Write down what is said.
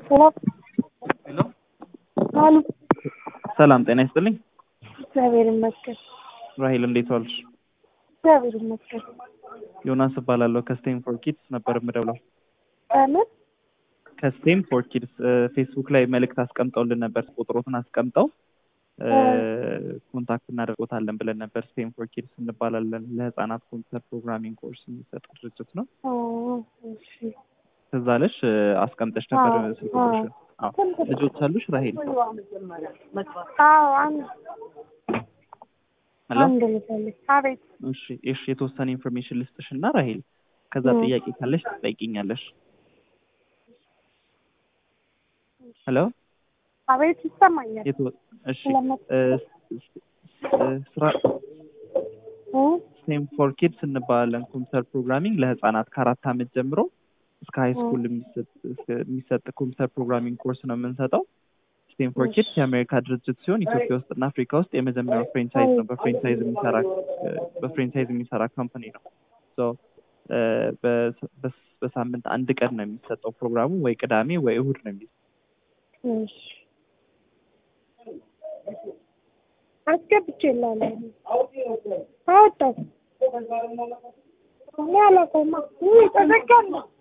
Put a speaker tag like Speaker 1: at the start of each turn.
Speaker 1: ሄሎ
Speaker 2: ሄሎ
Speaker 1: አሉ
Speaker 2: ሰላም ጤና ይስጥልኝ።
Speaker 1: እግዚአብሔር ይመስገን።
Speaker 2: ራሂል እንዴት ዋልሽ?
Speaker 1: እግዚአብሔር ይመስገን።
Speaker 2: ዮናስ እባላለሁ ከስቴም ፎር ኪድስ ነበር የምደውለው።
Speaker 1: በምን
Speaker 2: ከስቴም ፎር ኪድስ ፌስቡክ ላይ መልእክት አስቀምጠውልን ነበር። ቁጥሮትን አስቀምጠው እ፣ ኮንታክት እናደርጎታለን ብለን ነበር። ስቴም ፎር ኪድስ እንባላለን። ለህፃናት ኮምፒውተር ፕሮግራሚንግ ኮርስ የሚሰጥ ድርጅት ነው።
Speaker 1: ኦ፣ እሺ።
Speaker 2: ትዝ አለሽ? እ፣ አስቀምጠሽ ነበር
Speaker 1: አዎ፣
Speaker 2: ስልክ ቁጥርሽን። አዎ።
Speaker 1: ስንት-
Speaker 2: ልጆች አሉሽ ራሂል?
Speaker 1: አዎ አንድ
Speaker 2: ሄሎ
Speaker 1: አንድ ልጅ አለች። አቤት
Speaker 2: እሺ፣ እሺ የተወሰነ ኢንፎርሜሽን ልስጥሽ እና ራሂል ከዛ
Speaker 1: እ።
Speaker 2: ጥያቄ ካለሽ ትጠይቂኛለሽ። ሄሎ
Speaker 1: አቤት ይሰማኛል።
Speaker 2: የቶ- እሺ
Speaker 1: ስለመ-
Speaker 2: እ፣ ስ- ስ- ስራ
Speaker 1: እ?
Speaker 2: ስቴም ፎር ኪድስ እንባላለን። ኮምፒውተር ፕሮግራሚንግ ለህፃናት ከአራት ዓመት ጀምሮ እስከ ሀይ ስኩል የሚሰጥ እስከ- የሚሰጥ ኮምፒውተር ፕሮግራሚንግ ኮርስ ነው የምንሰጠው። ስቴም ፎር ኪድስ የአሜሪካ ድርጅት ሲሆን ኢትዮጵያ ውስጥ እና አፍሪካ ውስጥ የመጀመሪያው ፍሬንቻይዝ ነው። በፍሬንቻይዝ የሚሰራ እ፣ በፍሬንቻይዝ የሚሰራ ካምፓኒ ነው። ሶ እ፣ በስ- በስ- በሳምንት አንድ ቀን ነው የሚሰጠው ፕሮግራሙ፣ ወይ ቅዳሜ ወይ እሁድ ነው የሚሰጠው።
Speaker 1: እሺ አስገብቼ እላለሁ። አወጣሁ እኔ አላውቀውማ። ውይ ተዘጋለ